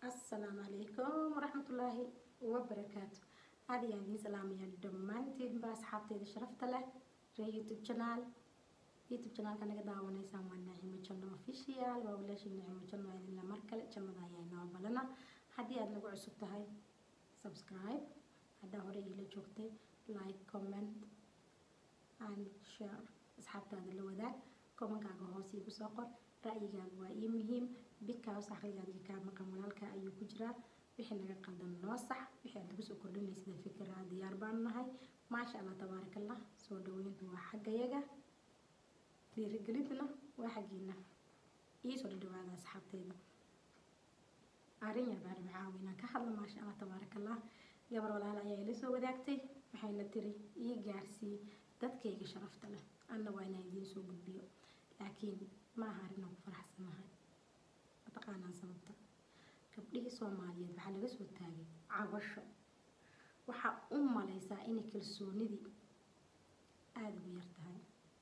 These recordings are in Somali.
asalaamu calaykum waraxmatullaahi wabarakaatu aad ayaan idiin salaamayaa dhammaantiinba asxaabteyda sharafta leh ree youtube channel youtube channelka naga daawanaysaan waa naacimo janno official waa walaashii naacimo janno idinla mar kale jannada ayaa inoo balana haddii aad nagu cusub tahay subscribe haddaa hore iila joogtay like comment and share asxaabtaada la wadaag komankaaga hoos iigu soo qor ra'yigaaga waa ii muhiim bikaas aqligaaga kaa maqan walaalka ayuu ku jiraa wixii naga qaldan noo sax wixii aad nagu soo kordhinaysida fikira diyaar baanu nahay maasha allah tabaaraka allah soo dhaweyntu waa xaggayaga dhiirigelintuna waa xaggiina iisoo dhadhawaada asxaabteyda arrin yar baan macaawi inaan ka hadlo maasha allah tabaaraka allah gabar walaal ayaa ila soo wadaagtay waxayna tiri ii gaarsii dadkayga sharafta leh anna waa inaan idiin soo gudbiyo laakiin ma aha arrin aan ku faraxsanahay mataqaanaan sababta gabdhihii soomaaliyeed waxaa laga soo taagay cabasho waxaa u malaysaa inay kalsoonidii aada ugu yar tahay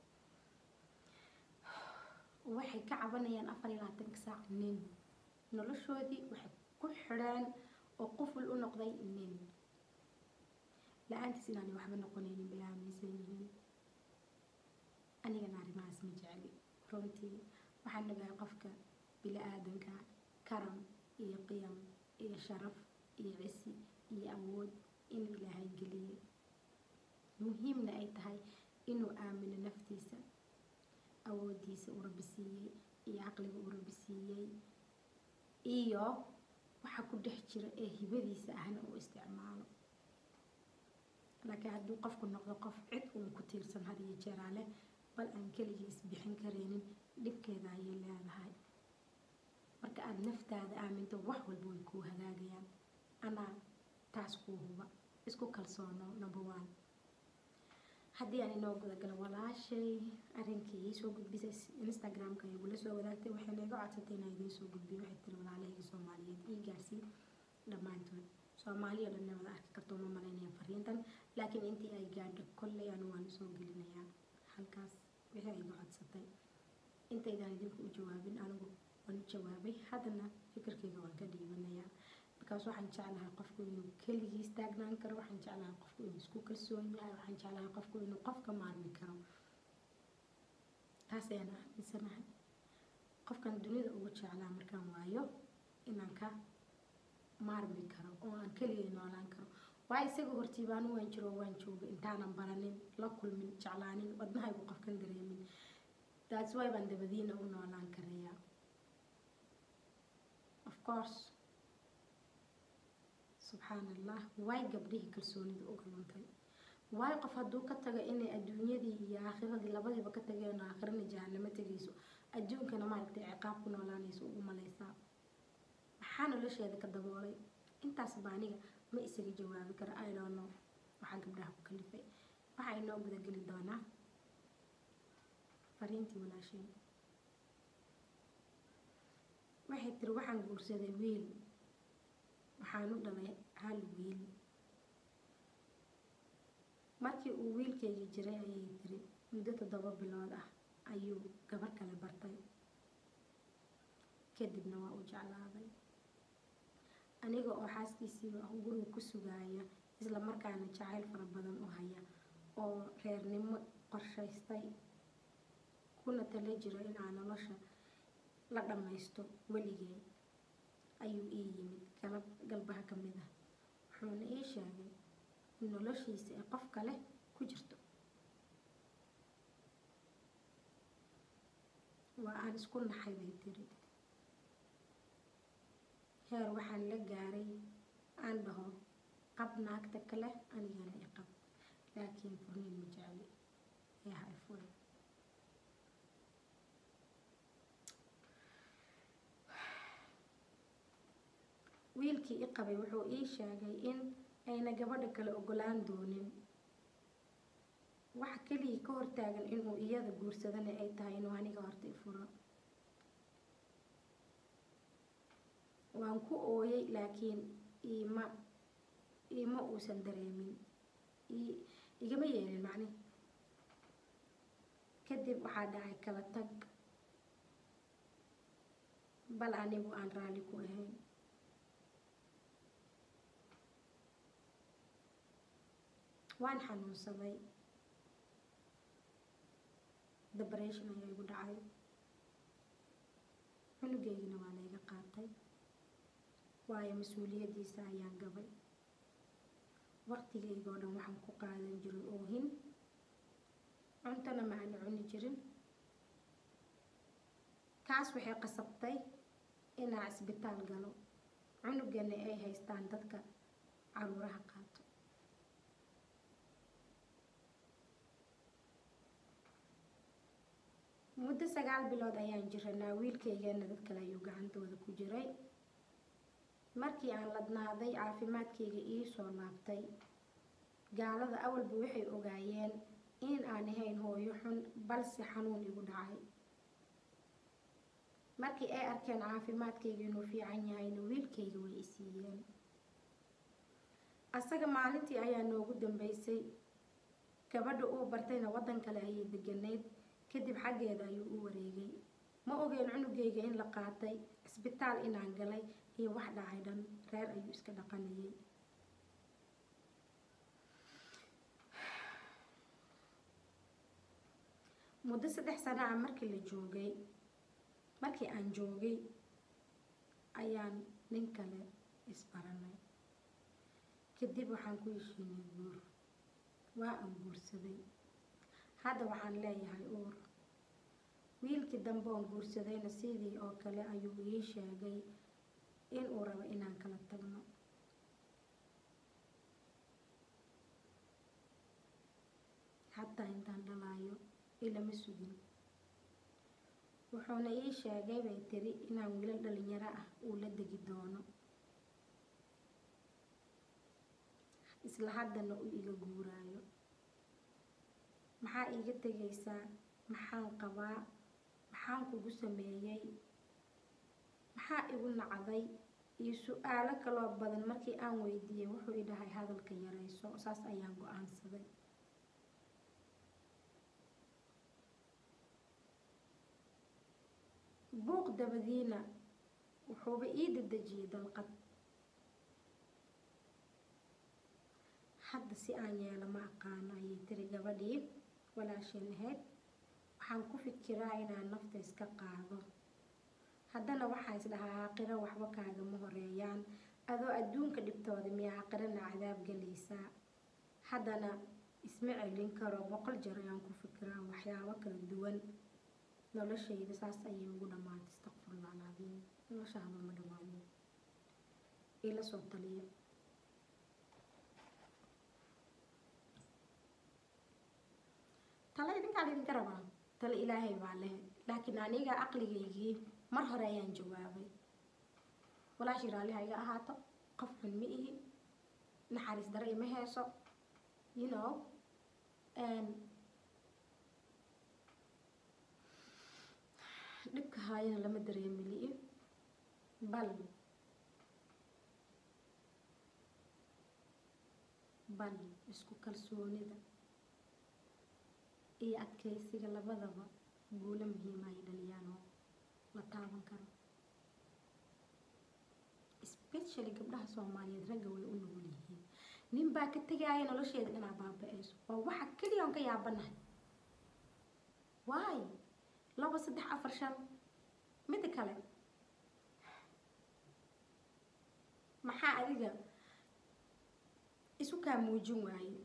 waxay ka cabanayaan afar iyo labaatanka saac nin noloshoodii waxay ku xidhaan oo quful u noqday nin la-aantiis inaanay waxba noqonaynin bay aaminsan yihiin anigana arrimahaas ma jecli runtii waxaan ogahay qofka bili-aadanka karam iyo qiyam iyo sharaf iyo cisi iyo awood in ilaahay geliyey muhiimna ay tahay inuu aamino naftiisa awoodiisa uu rabbi siiyey iyo caqliga uu rabbi siiyey iyo waxa ku dhex jira ee hibadiisa ahna uu isticmaalo laakiin hadduu qofku noqdo qof cid uun ku tiirsan had iyo jeeraale bal aan keligii isbixin karaynin dhibkeeda ayay leedahay marka aada naftaada aaminto wax walba way kuu hagaagayaan anaa taas kuu huba isku kalsoono number one haddii aan inoo gudagalo walaashay arrinkii ii soo gudbisay instagramka igula soo wadaagtay waxayna iga codsatay inaan idiin soo gudbiyo waxay tiri walaalahayga soomaaliyeed ii gaarsii dhammaantood soomaaliya dhanna wada arki karto ma malaynaya fariintan laakiin intii ay gaadho kolley anu waan soo gelinayaa halkaas wixii ay iga codsatay intaydaan idinku u jawaabin anigu waan u jawaabay haddana fikirkayga waan ka dhiibanayaa bikaas waxaan jeclahay qofku inuu keligii istaagnaan karo waxaan jeclahay qofku inuu isku kalsoon yahay waxaan jeclahay qofku inuu qofka maarmi karo taas ayaan aaminsanahay qofkan dunida ugu jeclaa markaan waayo inaan ka maarmi karo oo aan keligay noolaan karo waa isaga hortiibaanu waan jiro waan jooga intaanan baranin la kulmin jeclaanin wadnahaygu qofkan dareemin taas way baan dabadiina u noolaan karayaa of course subxaan allah waay gabdhihii kalsoonida uga luntay waayo qof hadduu ka tago inay adduunyadii iyo aakhiradii labadiiba ka tageen oo aakhirana jahanamo tegayso adduunkana maaragtay ciqaab ku noolaanayso ugu malaysaa maxaa nolosheeda ka daboolay intaas ba aniga ma isaga jawaabi karo i don't know waxaa gabdhaha ku kalifay waxaa inoo gudageli doonaa fariintii walaasheen waxay tiri waxaan guursaday wiil waxaan u dhalay hal wiil markii uu wiilkayga jiray ayay tiri muddo toddoba bilood ah ayuu gabar kale bartay kadibna waa u jeclaaday aniga oo xaaskiisiiba guriga ku sugaaya isla markaana jacayl fara badan u haya oo reernimo qorshaystay kuna tala jiro inaa nolosha la dhammaysto weligee ayuu ii yimid galab galbaha ka mid ah wuxuuna ii sheegay in noloshiisa ay qof kale ku jirto waa aan isku naxay bay tiri heer waxaan la gaaray aan dhaho qab naagta kale anigana i qab laakiin furniin ma jecli ee ha i furi wiilkii i qabay wuxuu ii sheegay in ayna gabadha kale ogolaan doonin waxa keligii ka hortaagan inuu iyada guursadana ay tahay inuu aniga horta i furo waan ku ooyay laakiin iima iima uusan dareemin igama yeelin macni kadib waxaa dhacay kala tag bal anigu aan raalli ku ahayn waan xanuunsaday depression ayaa igu dhacay cunugeygina waa layga qaatay waayo mas-uuliyaddiisa ayaan gabay waqtigayga oo dhan waxaan ku qaadan jiray oohin cuntona ma aan cuni jirin taas waxay qasabtay inaa cisbitaal galo cunugana ay haystaan dadka caruuraha qaato muddo sagaal bilood ayaan jiranaa wiilkaygana dad kale ayuu gacantooda ku jiray markii aan ladnaaday caafimaadkayga ii soo laabtay gaalada awalba waxay ogaayeen in aan ahayn hooyo xun balse xanuun igu dhacay markii ay arkeen caafimaadkayga inuu fiican yahayna wiilkayga way isiiyeen asaga maalintii ayaa noogu dambeysay gabadha uu bartayna waddan kale ayay deganayd kadib xaggeeda ayuu u wareegay ma ogeen cunugayga in la qaatay cisbitaal inaan galay iyo wax dhacay dhan reer ayuu iska dhaqanayay muddo saddex sano ah markii la joogay markii aan joogay ayaan nin kale isbaranay kadib waxaan ku heshiinay guur waa aan guursaday hadda waxaan leeyahay uur wiilkii dambe oon guursadayna sidii oo kale ayuu ii sheegay in uu rabo inaan kala tagno xataa intaan dhalaayo ilama sugin wuxuuna ii sheegay bay tiri inaan wiilal dhalinyaro ah uu la degi doono isla haddana uu iga guuraayo maxaa iiga tegaysaa maxaan qabaa maxaan kugu sameeyey maxaa igu nacday iyo su-aalo kaloo badan markii aan weydiiyey wuxuu i dhahay hadalka yarayso saas ayaan go-aansaday buuq dabadiina wuxuuba ii dadejiyey dalqad hadda si aan yeelo ma aqaano ayay tiri gabadhii walaasheen ahayd waxaan ku fikiraa inaan nafta iska qaado haddana waxaa is dhahaa aaqiro waxba kaagama horeeyaan adoo adduunka dhibtooda miyaa aaqirana cadaab galaysaa haddana isma celin karo boqol jeer ayaan ku fikiraa waxyaabo kala duwan noloshayda saas ayay ugu dhammaatay istakfirullah alcadiim noloshaaba ma dhammaanin ila soo taliya tale idinkaa idinka rabaa tale ilaahay baa leh laakiin aniga aqligaygii mar hore ayaan jawaabay walaashii raalliha iga ahaato qof xun ma ihi naxariis dare ima heeso you know dhibka haayana lama dareemili'i bal bal isku kalsoonida iyo adkaysiga labadaba guulo muhiima ay dhaliyaan oo la taaban karo especially gabdhaha soomaaliyeed ragga way u nugul yihiin nin baa ka tegaaya nolosheeda inaa baaba-ayso waa waxa keliya on ka yaabanahay waay laba saddex afar shan mida kale maxaa adiga isu kaa muujin waaye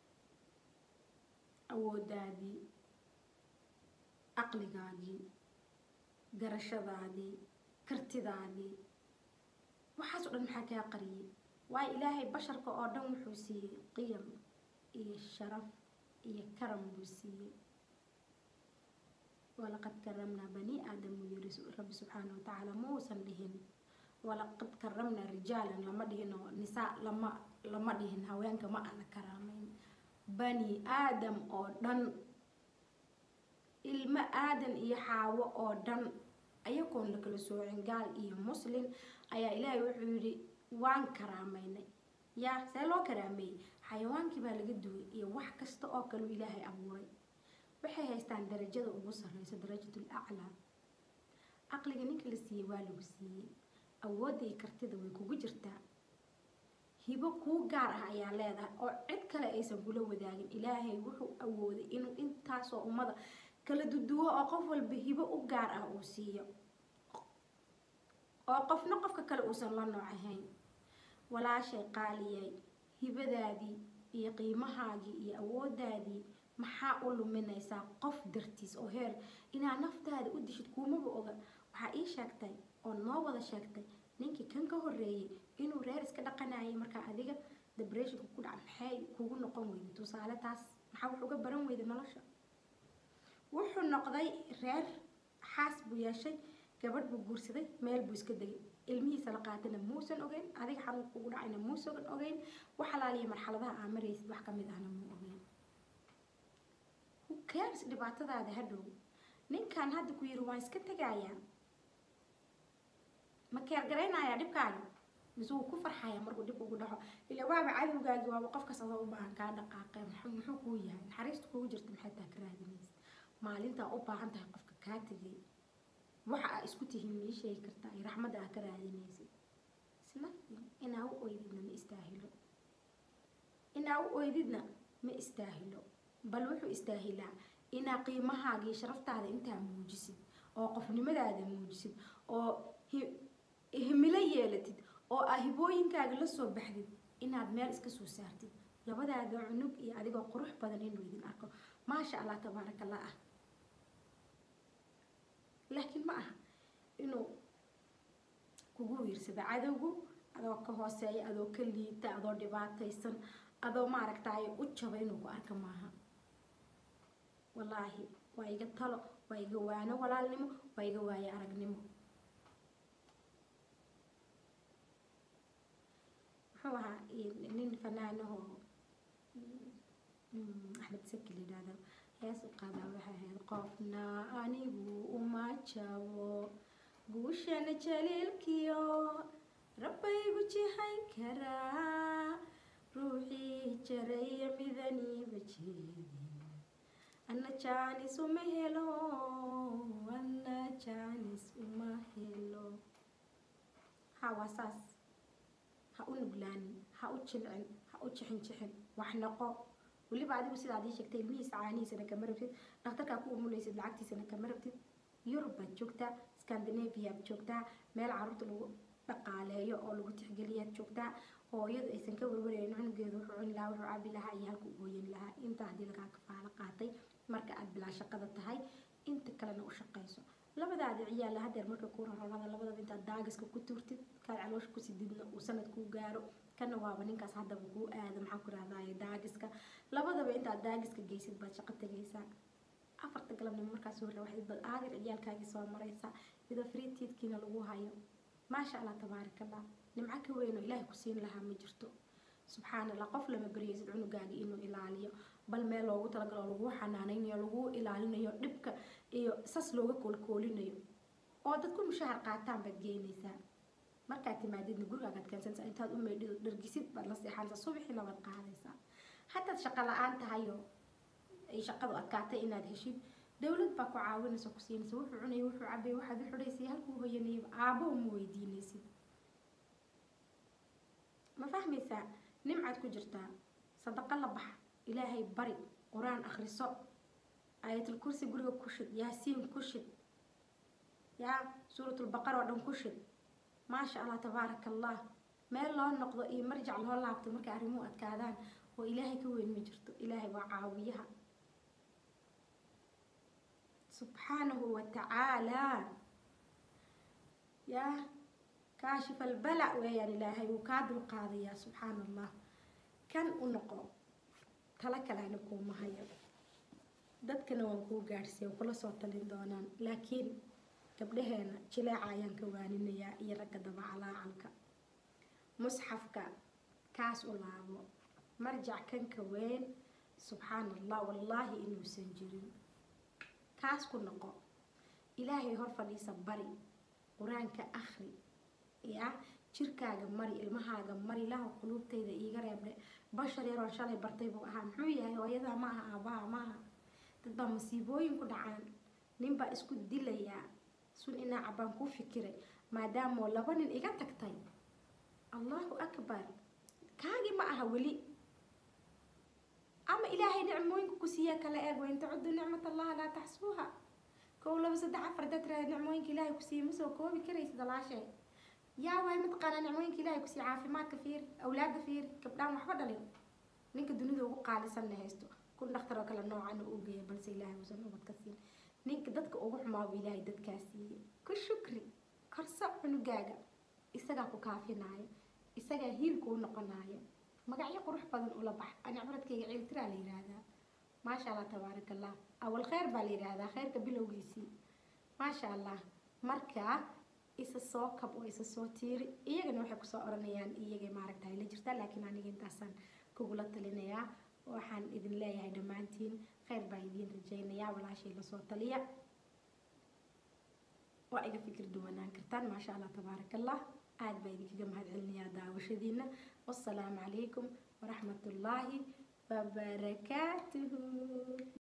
awoodaadii aqligaagii garashadaadii kartidaadii waxaas oo dhan maxaa kaa qariyay waayo ilaahay basharka oo dhan wuxuu siiyey qiyam iyo sharaf iyo karam buu siiyey walaqad karamnaa bani aadam uu yiri rabbi subxaana watacaala ma uusan dhihin walaqad karamnaa rijaalan lama dhihin oo nisaa lama lama dhihin haweenka ma ana karaamayn bani aadam oo dhan ilmo aadan iyo xaawo oo dhan ayagoon la kala soocin gaal iyo muslin ayaa ilaahay wuxuu yidhi waan karaamaynay yaa see loo karaameeyey xayawaankii baa laga duway iyo wax kasta oo kaleu ilaahay abuuray waxay haystaan darajada ugu sarreysa darajatul aclaa caqliga ninka la siiyey waa lagu siiyey awoodda iyo kartida way kugu jirtaa hibo kuu gaar ah ayaa leedahay oo cid kale aysan kula wadaagin ilaahay wuxuu awooday inuu intaasoo ummada kala duduwo oo qof walba hibo u gaar ah uu siiyo oo qofna qofka kale uusan la nooc ahayn walaashay qaaliyay hibadaadii iyo qiimahaagii iyo awoodaadii maxaa u luminaysaa qof dartiis oo heer inaad naftaada u dishid kuumaba oga waxaa ii sheegtay oo noo wada sheegtay ninkii kan ka horeeyay inuu reer iska dhaqanayay markaa adiga depressionka ku dhaca maxay kugu noqon weyda tusaale taas maxaa wax uga baran weyda nolosha wuxuu noqday reer xaas buu yeeshay gabadh buu guursaday meel buu iska degay ilmihiisa la qaatana muusan ogeyn adiga xanuun kugu dhacayna muusan ogeyn wax alaaliya marxaladaha aa maraysid wax kamid ahna muu ogeyn cares dhibaatadaada hadhow ninkan hadda ku yiri waan iska tegayaa ma keergaraynayaa dhibkaaga mise wuu ku farxaya markuu dhib ugu dhaco ila waaba cadowgaagi waaba qofkas adoo u baahan kaa dhaqaaqe muxuu kuu yahay naxariista kugu jirta maxay taa ka raadinaysa maalintaa u baahan tahay qofka kaa tegay waxa aa isku tihiin mii sheegi kartaa iyo raxmadda aa ka raadinaysid isna inaa u oydidna ma istaahilo inaa u oydidna ma istaahilo bal wuxuu istaahilaa inaa qiimahaaga iyo sharaftaada intaa muujisid oo qofnimadaada muujisid oo himilo yeelatid oo aa hibooyinkaaga la soo baxdid inaad meel iska soo saartid labadaada cunug iyo adigoo qurux badan inuu idin arko maasha allah tabaaraka allah ah laakiin ma aha inuu kugu wiirsado cadowgu adoo ka hooseeya adoo ka liita adoo dhibaataysan adoo maaragtaayo u jaba inuu ku arka maaha wallaahi waa iga talo waa iga waano walaalnimo waa iga waayo aragnimo muxuu ahaa nin fanaanahoo axmed saki la yidhaahdo hees u qaadaa waxay ahayd qofna anigu uma jabo guushana jaliilkiyo rabbaygu jihayn karaa ruuxii jaraya midaniiba jeedin anna jaanis uma helo anna jaanis uma helo ha waa saas ha u nuglaanin ha u jilcin ha u jixin jixin wax noqo weliba adigu sidaa adii sheegtay ilmihiisa caanihiisana kama rabtid dhakhtarkaa ku umulaysid lacagtiisana kama rabtid yurub baad joogtaa scandinavia baad joogtaa meel caruurta lagu dhaqaaleeyo oo lagu tixgeliyaad joogtaa hooyadu aysan ka warwaraynin cunugeedu wuxuu cuni lahaa wuxuu cabi lahaa iyo halku gooyan lahaa intaa haddii lagaa kafaalo qaatay marka aad bilaa shaqada tahay inta kalena u shaqayso labadaada ciyaala hadeer marka kuu rarabada labadaba intaad daagiska ku tuurtid kaad caloosha ku sididna uu sanad kuu gaaro kana waaba ninkaas haddaba kuu aado maxaan ku rahdaye daagiska labadaba intaad daagiska geysid baad shaqo tegaysaa afarta galabnimo markaas hore waxayd bad aadir ciyaalkaagii soo maraysaa iyadoo friitiidkiina lagu hayo maasha allah tabaarakallah nimco ka weyn oo ilaahay ku siin lahaa ma jirto subxaan allah qof lama baryaysid cunugaagii inuu ilaaliyo bal meel loogu talagalo lagu xanaanaynayo lagu ilaalinayo dhibka iyo sas looga koolkoolinayo oo dadku mushahar qaataan baad geynaysaa markaad timaadidna gurigaagaad keensanaysaa intaad u meydhido dhargisid baad la seexanaysaa subaxiina baad qaadaysaa haddaad shaqo la-aan tahayo ay shaqadu adkaatay inaad heshid dowlad baa ku caawinaysa ku siinaysa wuxuu cunaya wuxuu cabaya waxaad u xidhaysay halkuu hoyanayaba aabo uma weydiinaysid ma fahmaysaa nimcaad ku jirtaa sadaqo la bax ilaahay bari qur-aan akhriso aayatul kursi guriga ku shid yaasiin ku shid yaa suuratulbaqar oo dhan ku shid maasha allah tabaaraka allah meel loo noqdo iyo marjac loo laabto markay arrimuhu adkaadaan oo ilaahay ka weyn ma jirto ilaahay waa caawiyaha subxaanahu wa tacaalaa yaa kaashif albalac weeyaan ilaahay wuu kaa dulqaadayaa subxaana allah kan u noqo tala kalena kuuma hayo dadkana waan kuu gaadhsiiya way kula soo talin doonaan laakiin gabdhaheena jileeca ayaan ka waaninayaa iyo ragga dabacalaacalka musxafka kaas u laabo marjac kanka weyn subxaana allah wallaahi inuusan jirin kaas ku noqo ilaahay hor fadhiisa bari qur-aanka akhri ya jirkaaga mari ilmahaaga mari ilaah quluubtayda iiga reebdhe bashar yaroon shalay bartay buu ahaa muxuu yahay hooyadaa ma aha aabaha maaha dad baa masiibooyin ku dhacaan nin baa isku dilayaa sun inaa cabaan kuu fikiray maadaamoo laba nin iga tagtay allahu akbar kaagii ma aha weli ama ilaahay nicmooyinka ku siiya kala eeg wain tacudu nicmat allaha laa taxsuuha kow laba saddex afar dad raad nicmooyinka ilaahay ku siiya ma soo koobi karaysid walaashay yaa waay mataqaanaa nicmooyinka ilaahay ku siiya caafimaadka fiir awlaadda fiir gabdhaan waxba dhalin ninka dunida ugu qaalisanna haysto kun dhakhtar oo kale noocan uu geeya balse ilaahay uusan ubad ka siin ninka dadka ugu xumaaba ilaahay dadkaa siiyey ku shukri korso cunugaaga isagaa ku kaafinaayo isagaa hiilku u noqonaayo magacyo qurux badan ula bax ani cibradkayga ciiltiraa la yidhaahdaa maasha allah tabaaraka allah awal kheyr baa la yidhaahdaa kheyrka bilowgiisii maasha allah marka isa soo kab oo isa soo tiiri iyagana waxay kusoo oranayaan iyagay maaragtahay la jirtaa laakiin aniga intaasaan kugula talinayaa waxaan idin leeyahay dhammaantiin kheyr baa idiin rajaynayaa walaashay lasoo taliya waa iga fikir duwanaan kartaan maasha allah tabaaraka allah aad baa idinkaga mahad celinayaa daawashadiina wassalaamu calaykum waraxmatullaahi wabarakaatuhu